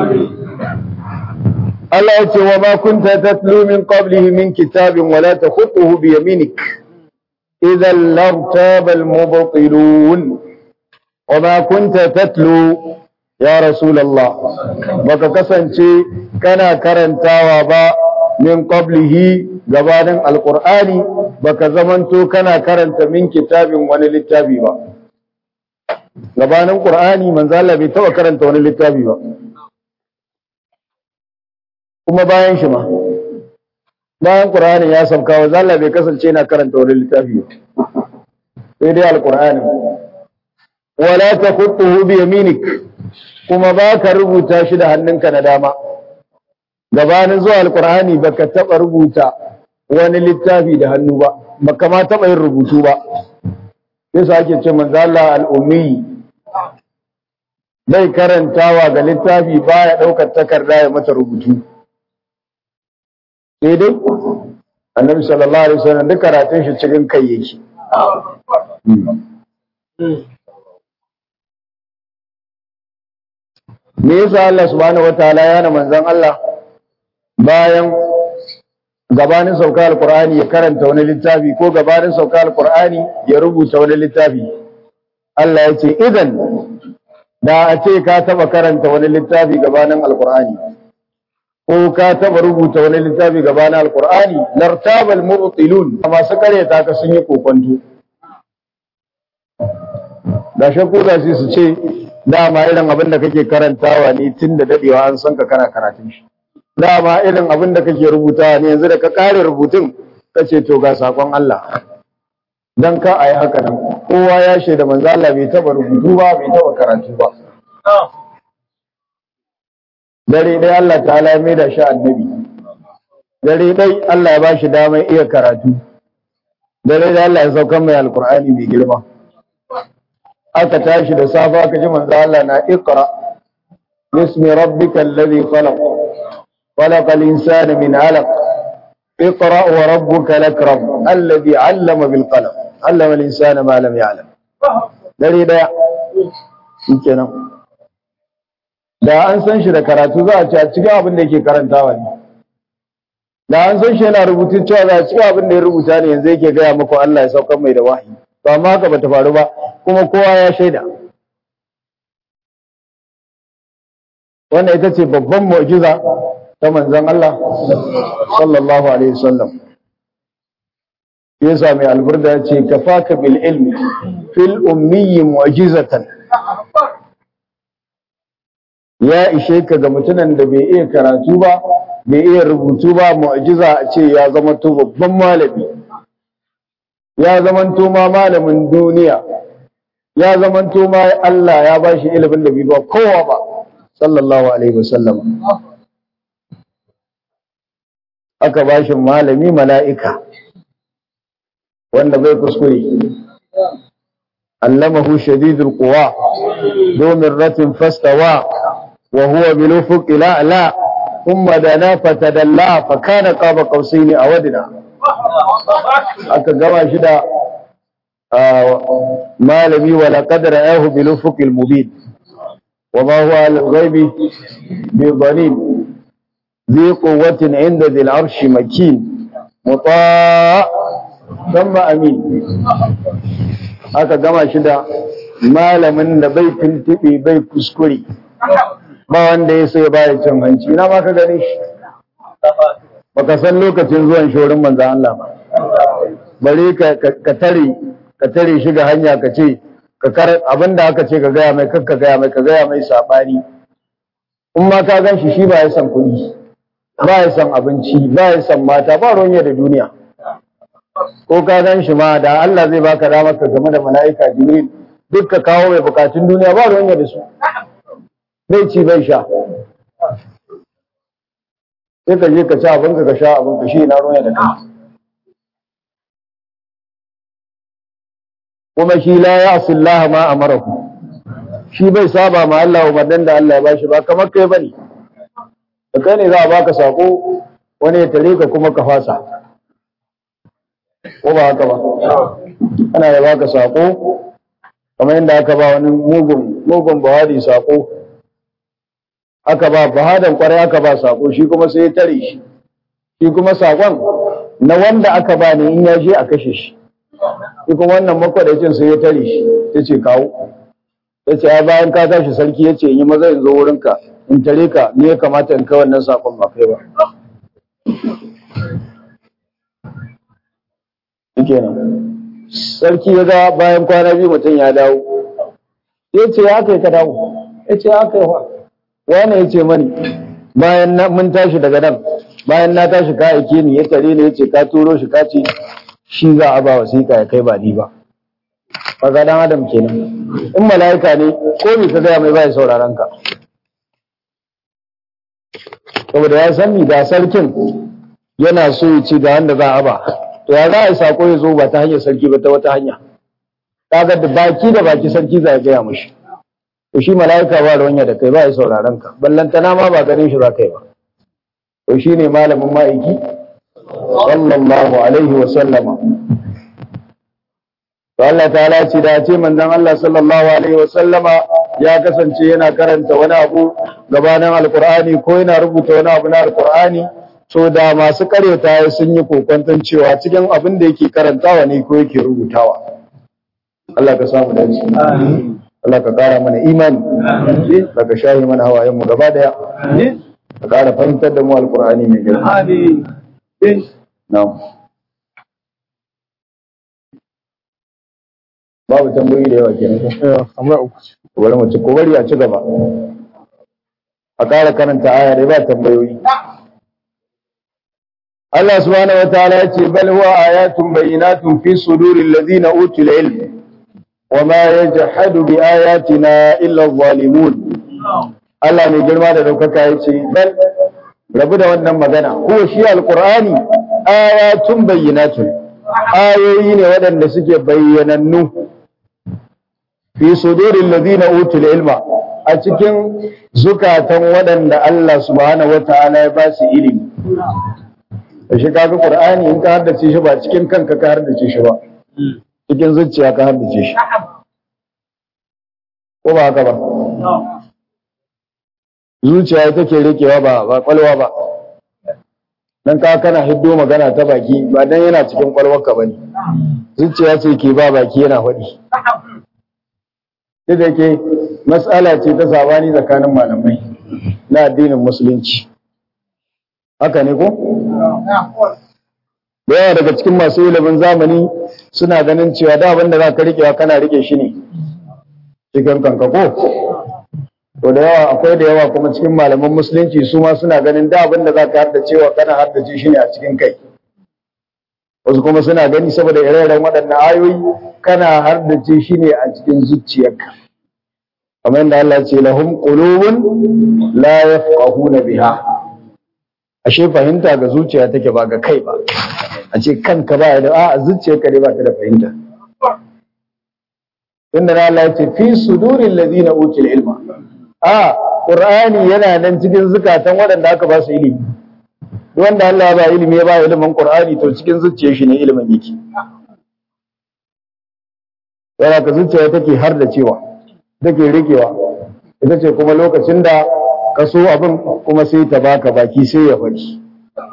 Allah ya ce wa ma kunta tatlu min qablihi min kitabin wa la takhutuhu bi yaminik idhan lartaba al-mubtilun wa ma kunta tatlu ya rasulullah baka kasance kana karantawa ba min qablihi gabanin alqur'ani baka zamanto kana karanta min kitabin wani littafi ba gabanin qur'ani manzo Allah bai taba karanta wani littafi ba kuma bayan shi ma bayan qur'ani ya sauka wa Allah bai kasance yana karanta wani littafi ba sai dai alqur'ani wala taqutuhu bi yaminik kuma ba ka rubuta shi da hannunka na dama gabanin zuwa alkur'ani ba ka taɓa rubuta wani littafi da hannu ba ba ka ma taɓa yin rubutu ba sai sa ake ce manzo Allah al'ummi bai karantawa ga littafi baya ɗaukar takarda ya mata rubutu sai dai annabi sallallahu alaihi wasallam duk karatun shi cikin kai yake me yasa Allah subhanahu wataala ya na manzon Allah bayan gabanin sauka alqur'ani ya karanta wani littafi ko gabanin sauka alqur'ani ya rubuta wani littafi Allah ya ce idan da a ce ka taba karanta wani littafi gabanin alkur'ani ko ka taba rubuta wani littafi gabanin alkur'ani lartabal mubtilun masu karyata ka sun yi kokonto da shakku da su ce dama irin abin da kake karantawa ne tun da dadewa an san ka kana karatun shi dama irin abin da kake rubutawa ne yanzu da ka kare rubutun ka ce to ga sakon Allah dan ka ayi haka nan kowa ya shaida manzo Allah bai taba rubutu ba bai taba karatu ba dare dai Allah ta'ala mai da shi annabi dare dai Allah ya bashi damar iya karatu dare dai Allah ya sauka mai alkur'ani mai girma aka tashi da safa aka ji manzo Allah na iqra bismi rabbikal ladhi khalaq khalaqal insana min 'alaq اقرأ وربك الأكرم الذي علم بالقلم علم الإنسان ما لم يعلم dare daya shikenan da an san shi da karatu za a ci a cikin abin da yake karantawa ne da an san shi yana rubutu cewa za a cikin abin da ya rubuta ne yanzu yake gaya muku Allah ya saukar mai da wahayi to amma haka bata faru ba kuma kowa ya shaida wannan ita ce babban mu'jiza ta manzon Allah sallallahu alaihi wasallam yasa mai alburda ya ce kafaka bil ilmi fil ummi mu'jizatan ya ishe ka ga mutumin da bai iya karatu ba bai iya rubutu ba mu'jiza a ce ya zama to babban malami ya zama to ma malamin duniya ya zama to ma Allah ya bashi ilimin da bai ba kowa ba sallallahu alaihi wasallam aka bashi malami mala'ika wanda bai kuskure allamahu shadidul quwa domin ratin fastawa wa huwa bil ufuq la'la thumma dana fatadalla fa kana qaba qausaini awadna aka gama shi da malami wala qadra ayahu bil ufuq al mubin wa ma huwa al ghaibi bi dhalim ذي قوة عند ذي العرش مكين مطاع ثم أمين aka gama shi da malamin da bai tuntuɓe bai kuskure ba wanda ya sai baya cin hanci ina ma ka gane shi baka san lokacin zuwan shorin manzan Allah ba bare ka tare ka tare shi ga hanya ka ce ka kar abinda aka ce ka gaya mai kakka gaya mai ka gaya mai sabani in ma ka gan shi shi ba ya san kuɗi ba ya san abinci ba ya san mata ba ruwan da duniya ko ka gan shi ma da Allah zai baka damar ka game da mala'ika Jibril duk ka kawo mai bukatun duniya ba ruwan da su bai ci bai sha sai ka je ka ci abin ka sha abin ka shi na ruwan da kai kuma shi la ya asillaha ma amarahu shi bai saba ma Allah umarnin da Allah ya bashi ba kamar kai bane da kai ne za a baka sako wani ya tare ka kuma ka fasa ko ba haka ba ana da baka sako kamar yadda aka ba wani mugun mugun bahari sako aka ba bahadan kwarai aka ba sako shi kuma sai ya tare shi shi kuma sakon na wanda aka ba ne in ya je a kashe shi shi kuma wannan makwadacin sai ya tare shi ya ce kawo ya ce bayan ka tashi sarki ya ce in yi maza in zo wurinka in tare ka ni ya kamata in kai wannan sakon ba kai ba kenan sarki ya ga bayan kwana biyu mutum ya dawo ya ce ya kai ka dawo ya ce ya kai wa wani ya ce mani bayan mun tashi daga nan bayan na tashi ka aike ni ya tare ni ya ce ka turo shi ka ce shi za a ba wasiƙa ya kai ba ni ba kaga dan adam kenan in mala'ika ne ko me ka gaya mai bai sauraron ka saboda ya san ni da sarkin yana so ya ci ga wanda za a ba to ya za a yi sako ya zo ba ta hanyar sarki ba ta wata hanya kaga da baki da baki sarki za ya gaya mashi to shi mala'ika ba ruwanya da kai ba ya sauraron ka ballantana ma ba ganin shi za kai ba to shi ne malamin ma'aiki sallallahu alaihi wa sallama to Allah ta'ala ce da ce manzon Allah sallallahu alaihi wa sallama ya kasance yana karanta wani abu gabanin alkur'ani ko yana rubuta wani abu na alkur'ani so da masu karyata sun yi kokwanton cewa cikin abin da yake karantawa ne ko yake rubutawa Allah ka samu dace Allah ka ƙara mana imani da ka shahi mana hawayen mu gaba daya ka ƙara fahimtar da mu alƙur'ani mai girma na'am babu tambayoyi da yawa kenan amma uku ce ko bari mu ci ko bari a ci gaba a ƙara karanta aya dai ba tambayoyi Allah subhanahu wa ta'ala ya ce bal huwa ayatun bayyinatun fi suduril ladina utul ilm wa ma yajhadu bi ayatina illa adh-dhalimun Allah mai girma da daukaka ya ce bal rabu da wannan magana ko shi alqur'ani ayatun bayyinatun ayoyi ne waɗanda suke bayyanannu fi sudurin ladina utul ilma a cikin zukatan waɗanda Allah subhanahu wata'ala ya ba su ilimi da shi kaga qur'ani in ka haddace shi ba cikin kanka ka haddace shi ba cikin zuciya ka haddace shi ko ba haka ba zuciya ita ke rikewa ba ba kwalwa ba dan ka kana hiddo magana ta baki ba dan yana cikin kwalwarka bane zuciya ce ke ba baki yana faɗi duk da ke matsala ce ta sabani tsakanin malamai na addinin musulunci haka ne ko da yawa daga cikin masu ilimin zamani suna ganin cewa da abin da za ka rikewa kana rike shi ne cikin kanka ko to da yawa akwai da yawa kuma cikin malaman musulunci su ma suna ganin da abin da za ka harda cewa kana hardace shi ne a cikin kai wasu kuma suna gani saboda ire-iren waɗannan ayoyi kana hardace shi ne a cikin zuciyarka kamar yadda Allah ce lahum qulubun la yafqahuna biha ashe fahimta ga zuciya take ba ga kai ba a ce kanka ba da a zuciyarka ne ba ta da fahimta inda Allah ya ce fi suduril ladina utul ilma a qur'ani yana nan cikin zukatan waɗanda aka ba su ilimi duk wanda Allah ya ba ilimi ya ba ilimin qur'ani to cikin zuciyar shi ne ilimin yake yana ka zuciya take har da cewa take rikewa ita ce kuma lokacin da ka so abin kuma sai ta baka baki sai ya faɗi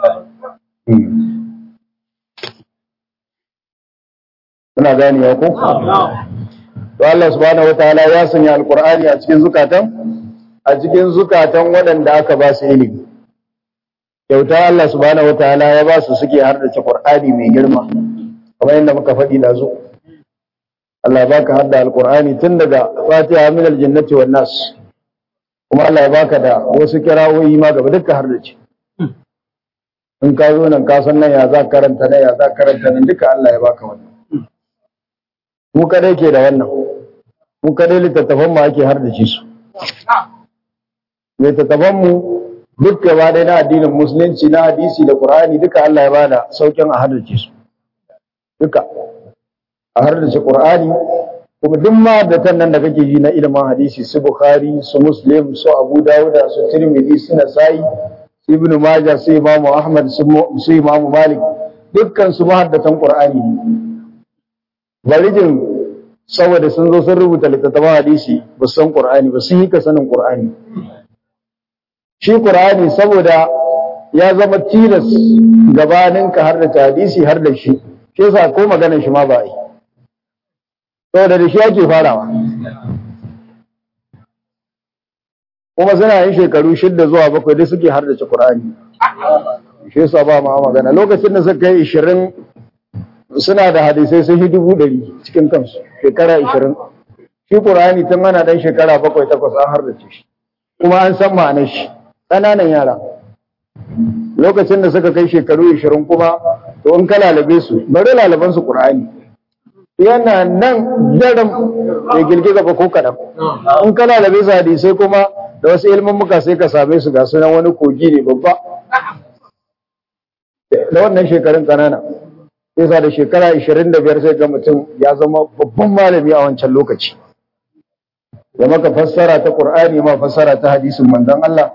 Muna gani ya ko? To Allah subhanahu wataala ya sanya alqur'ani a cikin zukatan a cikin zukatan waɗanda aka ba su ilimi. Kyauta Allah subhanahu wataala ya ba su suke hardace Qur'ani mai girma. Kamar yadda muka faɗi da zo. Allah ya baka hadda alqur'ani tun daga Fatiha min aljannati wan nas. Kuma Allah ya baka da wasu kirawoyi ma gaba duka hardace. In ka zo nan ka san nan ya za karanta nan ya za karanta nan duka Allah ya baka wannan. mu kadai ke da wannan mu kadai littattafan mu ake har da ci su littattafan mu duk gaba ɗaya na addinin musulunci na hadisi da qur'ani duka Allah ya bada saukin a haddace su duka a haddace qur'ani kuma duk ma da nan da kake ji na ilimin hadisi su bukhari su muslim su abu dawuda su tirmidhi su nasa'i su ibn majah su imam ahmad su imam malik dukkan su mahaddatan qur'ani ne barijin saboda sun zo sun rubuta littattafan hadisi ba su san Qur'ani ba sun yi ka sanin Qur'ani shi Qur'ani saboda ya zama tilas gabanin ka har da hadisi har da shi shi yasa ko maganar shi ma ba yi saboda da shi ake farawa kuma suna yin shekaru shidda zuwa bakwai dai suke har da Qur'ani shi yasa ba ma magana lokacin da suka yi 20 suna da hadisai sun yi dubu ɗari cikin kansu shekara ishirin shi ƙur'ani tun ana ɗan shekara bakwai takwas an hardace shi kuma an san ma'anar shi ƙananan yara lokacin da suka kai shekaru ishirin kuma to in ka lalabe su bari lalaban su ƙur'ani yana nan daram ya girgiza ba ko kaɗan in ka lalabe su hadisai kuma da wasu ilmin muka sai ka same su ga sunan wani kogi ne babba da wannan shekarun ƙanana yasa da shekara 25 sai ga mutum ya zama babban malami a wancan lokaci da maka fassara ta Qur'ani ma fassara ta hadisin manzon Allah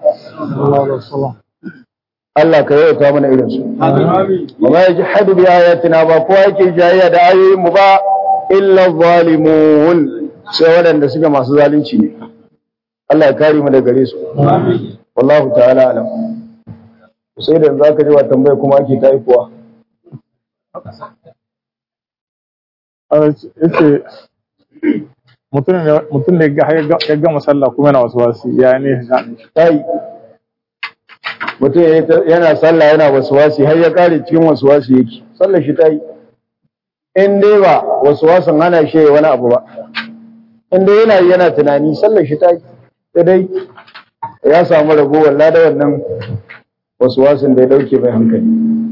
Allah ka yauta mana irin su wa ma yajhadu bi ayatina ba ko yake jayya da ayoyin mu ba illa zalimun sai waɗanda suke masu zalunci ne Allah ya kare mu daga gare su wallahu ta'ala alam sai da zaka ji wa tambaya kuma ake ta kuwa yace mutum da ya gama sallah kuma yana wasu wasu ya ne tai mutum yana sallah yana wasu wasi har ya kare cikin wasu wasi yake sallar shi ta yi in dai ba wasu wasan hana shi wani abu ba in dai yana yana tunani sallar shi ta yi sai dai ya samu ragowar lada wannan wasu wasan da ya dauke mai hankali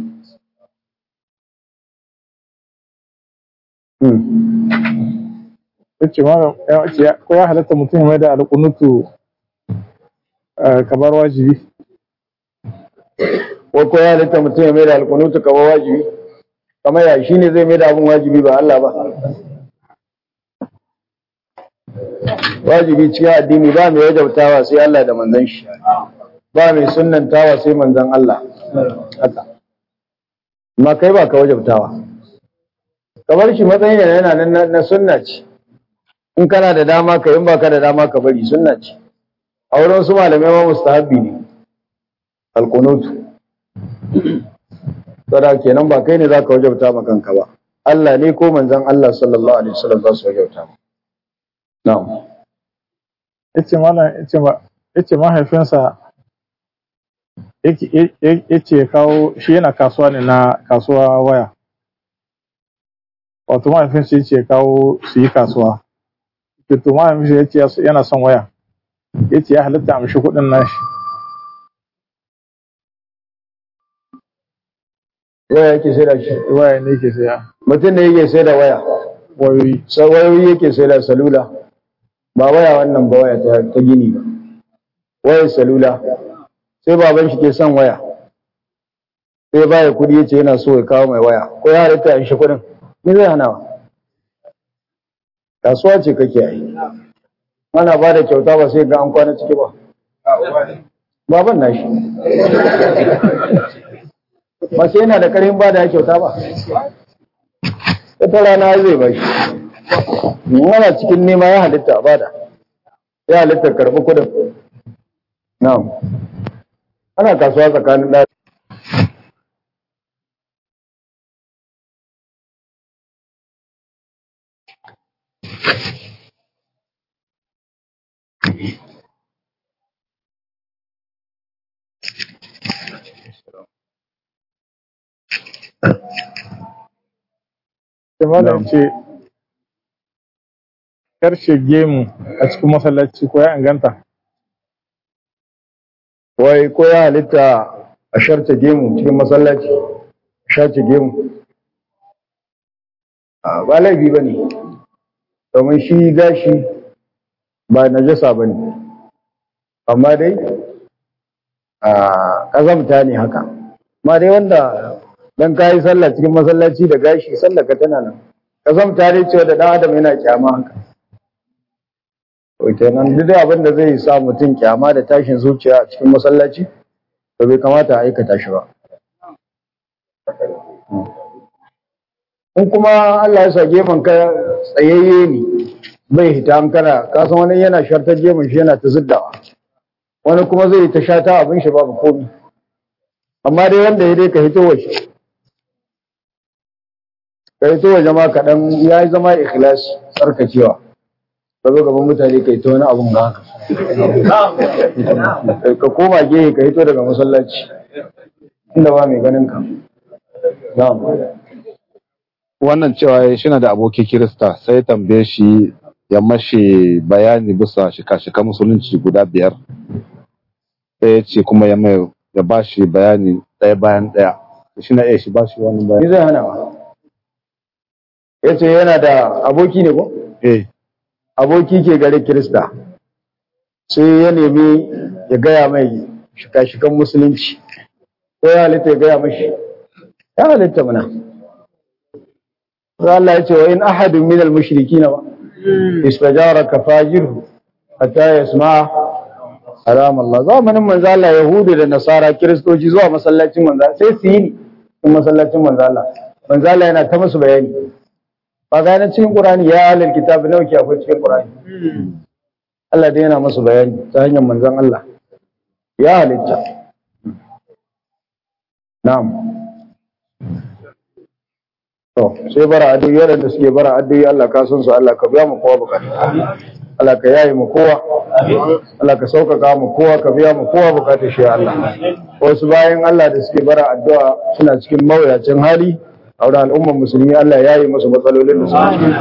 yace ma ya ko ya halatta mutum mai da alƙunutu kamar wajibi ko ko ya halatta mutum ya mai da alƙunutu kamar wajibi kamar ya shi ne zai mai da abin wajibi ba Allah ba wajibi cikin addini ba mai wajabtawa sai Allah da manzon shi ba mai sunnantawa sai manzon Allah haka amma kai ba ka wajabtawa kamar shi matsayin yana nan na sunna ce in kana da dama ka in baka da dama ka bari sunna ce a wurin su malamai ma mustahabbi ne alqunutu saboda kenan ba kai ne zaka wajabta ma kanka ba Allah ne ko manzon Allah sallallahu alaihi wasallam za su wajabta ma na'am yace mallam yace ma yace mahaifinsa yake yace kawo shi yana kasuwa ne na kasuwa waya wato mahaifinsa yace kawo su yi kasuwa to mahaifinsa yace yana son waya yace ya halitta amshi kuɗin nashi waya yake sai da shi waya ne yake saya mutum ne yake sai da waya wayoyi wayoyi yake sai da salula ba waya wannan ba waya ta gini ba wayar salula sai baban shi ke son waya sai baya kudi yace yana so ya kawo mai waya ko ya halitta in shi kudin ni zai hana kasuwa ce kake yi ana ba da kyauta ba sai ga an kwana ciki ba baban nashi ba sai yana da karfin ba da kyauta ba ita rana zai ba shi yana cikin nema ya halitta a bada ya halitta karɓi kudin na'am ana kasuwa tsakanin ɗaya Malam ce karshe gemu a cikin masallaci ko ya inganta. wai ko ya halitta a sharta gemu cikin masallaci shace gemu a ba laifi ba ne domin shi gashi ba najasa ba ne amma dai a ƙazamta ne haka amma dai wanda dan kayi sallah cikin masallaci da gashi sallah ka tana nan ƙazamta dai cewa da ɗan adam yana kyama haka kenan duk abin da zai sa mutum kyama da tashin zuciya a cikin masallaci to bai kamata a aikata shi ba in kuma Allah ya sa gefen ka tsayayye ne bai hita an kana ka san wani yana shartar gefen shi yana ta ziddawa wani kuma zai ta shata abin shi babu komi amma dai wanda ya dai ka hito waje ka hito waje ma kaɗan ya yi zama ikhlasi tsarkakewa ka zo gaban mutane ka yi ta wani abun ga haka ka koma gehe ka hito daga masallaci inda ba mai ganin ka wannan cewa shi na da aboki kirista sai ya tambaye shi ya mashi bayani bisa shika-shika musulunci guda biyar sai ya ce kuma ya mai ya ba shi bayani ɗaya bayan ɗaya shi na iya shi ba shi wani ni bayani zai hana ba ya ce yana da aboki ne ko eh aboki ke gare kirista sai ya nemi ya gaya mai shika-shikan musulunci ko ya halitta ya gaya mashi ya halitta mana sai Allah ya ce wa in ahadun min al-mushrikina ba istajaraka fajirhu hatta yasma'a kalam Allah zamanin manzo Allah yahudu da nasara kiristoci zuwa masallacin manzo sai su yi ni cikin masallacin manzo Allah manzo Allah yana ta musu bayani ba ga nan cikin Qur'ani ya alal kitabi nawa ke akwai cikin Qur'ani Allah dai yana musu bayani ta hanyar manzon Allah ya halitta na'am to sai bara addu'o'i waɗanda suke bara addu'o'i Allah ka san su Allah ka biya mu kowa bukata Allah ka yaye mu kowa Allah ka sauƙaƙa mu kowa ka biya mu kowa bukatar shi ya Allah wasu bayan Allah da suke bara addu'a suna cikin mawuyacin hali a wurin al'ummar musulmi Allah ya yi musu matsalolin da suke ciki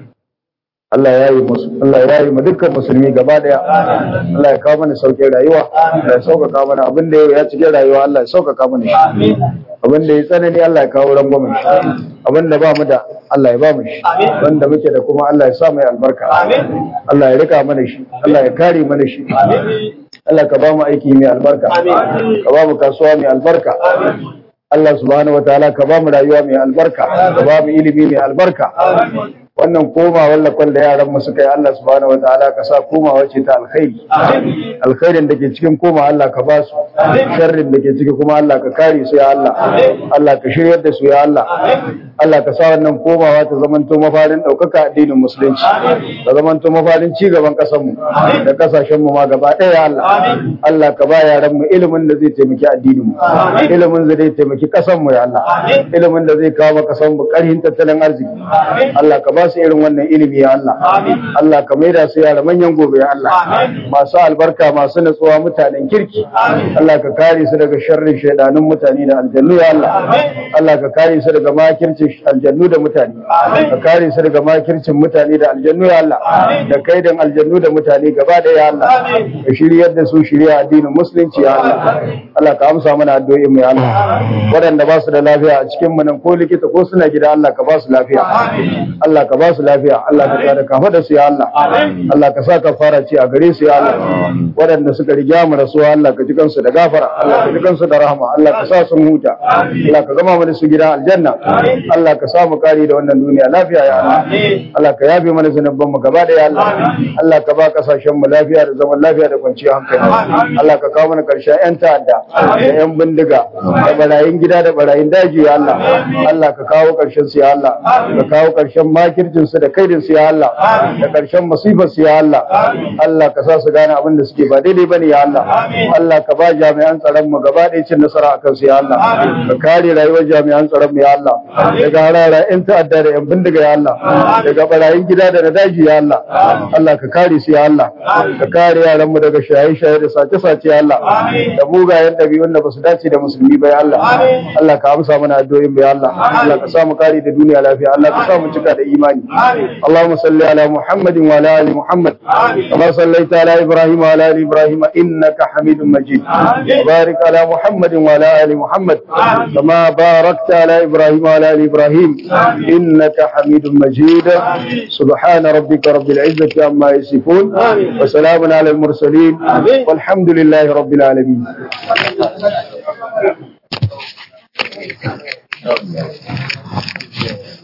Allah ya yi musu Allah ya yi mu dukkan musulmi gaba daya Allah ya kawo mana sauƙin rayuwa Allah ya sauƙaƙa mana abin da ya cikin rayuwa Allah ya sauƙaƙa mana shi abin da ya tsanani Allah ya kawo rangwamen shi abin da ba mu da Allah ya ba mu shi wanda muke da kuma Allah ya sa mai albarka Allah ya rika mana shi Allah ya kare mana shi Allah ka ba mu aiki mai albarka ka ba mu kasuwa mai albarka Allah subhanahu wataala ka ba mu rayuwa mai albarka ka ba mu ilimi mai albarka wannan komawar lakon da yaran mu suka yi Allah subhanahu wataala ka sa komawa ce ta alkhairi alkhairin da ke cikin koma Allah ka ba su sharrin da ke ciki kuma Allah ka kare su ya Allah Allah ka shiryar da su ya Allah Allah ka sa wannan komawa ta zamanto mafarin ɗaukaka addinin musulunci ta zamanto mafarin ci gaban ƙasar mu da ƙasashen mu ma gaba ɗaya ya Allah Allah ka ba yaran mu ilimin da zai taimaki addinin mu ilimin da zai taimaki ƙasar mu ya Allah ilimin da zai kawo ƙasar mu ƙarhin tattalin arziki Allah ka ba su irin wannan ilimi ya Allah Allah ka maida su yara manyan gobe ya Allah masu albarka masu natsuwa mutanen kirki Allah ka kare su daga sharrin shaidanun mutane da aljannu ya Allah Allah ka kare su daga makircin aljannu da mutane ka kare su daga makircin mutane da aljannu ya Allah da kaidan aljannu da mutane gaba da ya Allah ka shiryar da su shirya addinin musulunci ya Allah Allah ka amsa mana addu'o'in mu ya Allah waɗanda ba su da lafiya a cikin mu nan ko likita ko suna gida Allah ka ba su lafiya Allah ka ba su lafiya Allah ka kare kafa da su ya Allah Allah ka sa ka fara ci a gare su ya Allah waɗanda suka riga mu rasuwa Allah ka ji kansu da gafara Allah ka ji kansu da rahama Allah ka sa sun huta Allah ka gama mana su gida aljanna Allah ka sa mu kare da wannan duniya lafiya ya Allah Allah ka yafe mana zanubban mu gaba da ya Allah Allah ka ba kasashen mu lafiya da zaman lafiya da kwanciyar hankali Allah ka kawo mana karshen yan ta'adda da yan bindiga da barayin gida da barayin daji ya Allah Allah ka kawo karshen su ya Allah ka kawo karshen makircin su da kaidin su ya Allah da karshen masifar su ya Allah Allah ka sa su gane abin da suke ba daidai bane ya Allah Allah ka ba jami'an tsaron mu gaba ɗaya cin nasara akan su ya Allah ka kare rayuwar jami'an tsaron mu ya Allah daga harara yan ta'adda da yan bindiga ya Allah daga barayin gida da na daji ya Allah Allah ka kare su ya Allah ka kare yaran mu daga shaye-shaye da sace-sace ya Allah da mugayen ɗabi'un da basu dace da musulmi ba ya Allah Allah ka amsa mana addu'o'in mu ya Allah Allah ka sa mu kare da duniya lafiya Allah ka sa mu cika da imani Allahumma salli ala Muhammadin wa ala ali Muhammad kama sallaita ala Ibrahim wa ala ali Ibrahim innaka Hamidum Majid barik ala Muhammadin wa ala ali Muhammad kama barakta ala Ibrahim wa ala ali Ibrahim innaka Hamidum Majid سبحان ربك رب العزة عما يصفون وسلام على المرسلين والحمد لله رب العالمين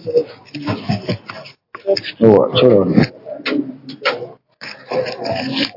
هو